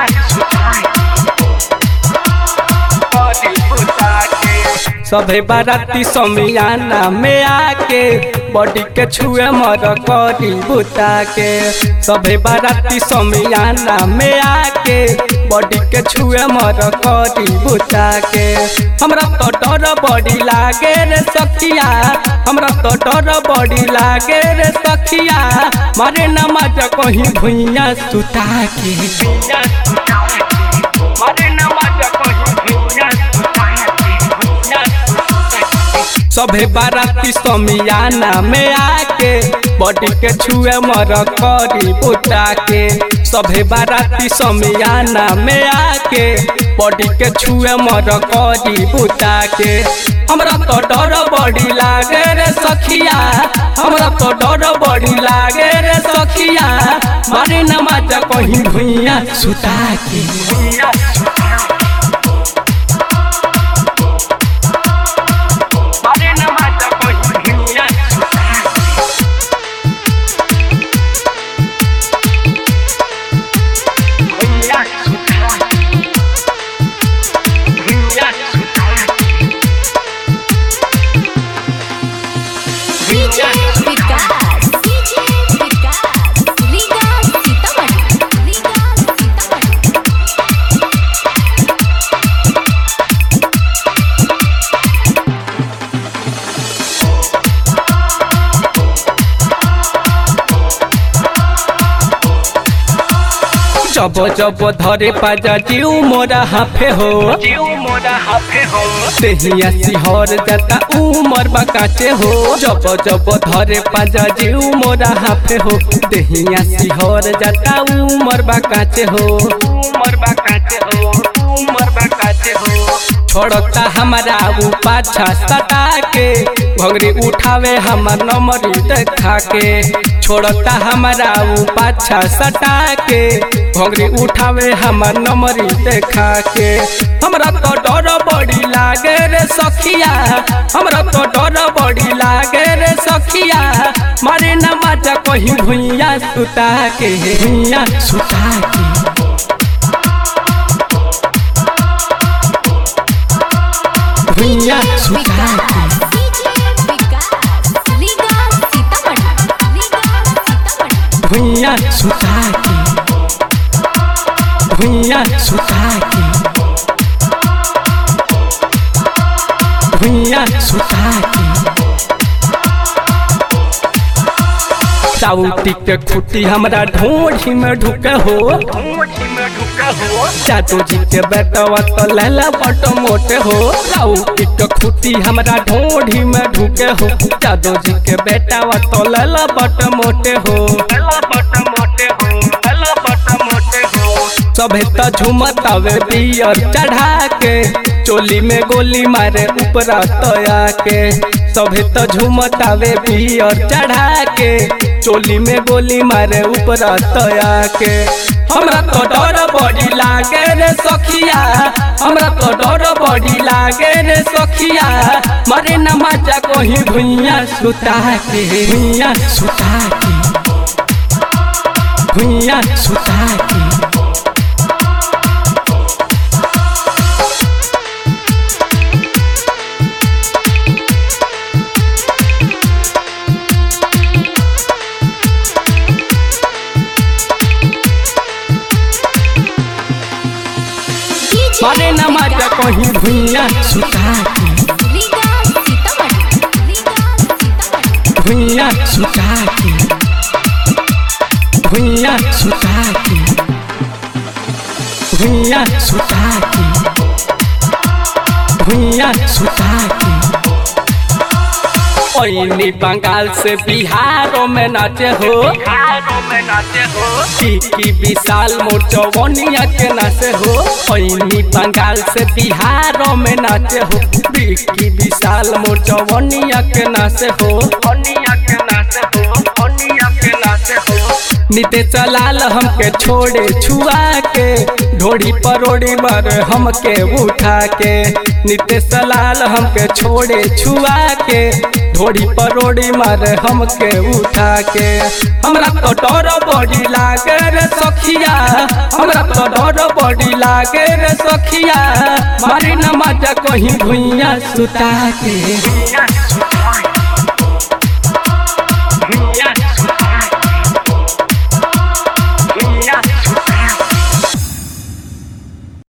सभे बाराती समियाना में आके बॉडी के छुए मर करी बुता के सभे बाराती समियाना में आके बॉडी के छुए मर करी बुता के हमरा तो डर बॉडी लागे रे सखिया हमरा तो डर बॉडी लागे रे सखिया मारे नमाज कहीं भुइया सुता के मारे नमाज कहीं भुइया सभे बाराती समियाना में आके बॉडी के छुए मर करी बुता के सभे बाराती समियाना में आके बॉडी के छुए मर करी बुता के हमरा तो डर बॉडी लागे रे सखिया हमरा तो डर बॉडी लागे रे सखिया मारे नमाज कहीं भुइया सुता के भुइया डीजे विकास डीजे विकास लीगा सीतामढ़ी लीगा सीतामढ़ी जब जब धरे पाजा जीव मोरा हाफे हो जीव मोरा हाफे हो देहिया सिहर जाता उमर बकाचे हो जब जब धरे पाजा जीव मोरा हाफे हो देहिया सिहर जाता उमर बकाचे हो उमर बकाचे हो उमर बकाचे हो छोड़ता हमारा ऊ पाछा सटा के घंगरी उठावे हमर नंबरी देखा के छोड़ता हमारा ऊ पाछा सटा के घंगरी उठावे हमर नंबरी देखा के हमरा तो डर बड़ी लागे रे सखिया हमरा तो डर बड़ी लागे रे सखिया मारे नमाज कहीं भुइया सुता के भुइया सुता के भुइया सुता के डीजे विकास लीगा सीतामढ़ी लीगा सीतामढ़ी भुइया सुता के भुइया सुता के भुइया सुता के साउटी के खुटी हमरा ढोढ़ी में ढुके हो चाचू जी के बेटवा तो लैला बट मोटे हो साउटी के खुटी हमरा ढोढ़ी में ढुके हो चाचू जी के बेटवा तो लैला बट मोटे हो बट मोटे हो बट मोटे हो सभे त झुमतावे बियर चढ़ा के चोली में गोली मारे ऊपरा तया के सभे त झुमतावे बियर चढ़ा के चोली में गोली मारे ऊपरा तया के हमरा तो डर बड़ी लागे रे सखिया हमरा तो डर बड़ी लागे रे सखिया मारे नमाजा कहीं भुइया सुता के भुइया सुता के भुइया सुता के डीजे मारे नमाज कहीं भुइया सुता के लीगा सीतामढ़ी लीगा सीतामढ़ी भुइया सुता के भुइया सुता के भुइया सुता के भुइया सुता के ओइनी बंगाल से बिहारों में नाचे हो बिहारों में नाचे हो की विशाल मोर चौवनिया के नाचे हो ओइनी बंगाल से बिहारों में नाचे हो की विशाल मोर चौवनिया के नाचे हो ओनिया के नाचे हो ओनिया के नाचे हो निते चलाल हमके छोड़े छुआ के ढोड़ी परोड़ी बर हमके उठा के निते चलाल हमके छोड़े छुआ के ढोड़ी परोड़ी मारे हमके उठा के हमरा तो डर बड़ी लागे रे सखिया हमरा तो डर बड़ी लागे रे सखिया मारी न मजा कहीं भुइया सुता के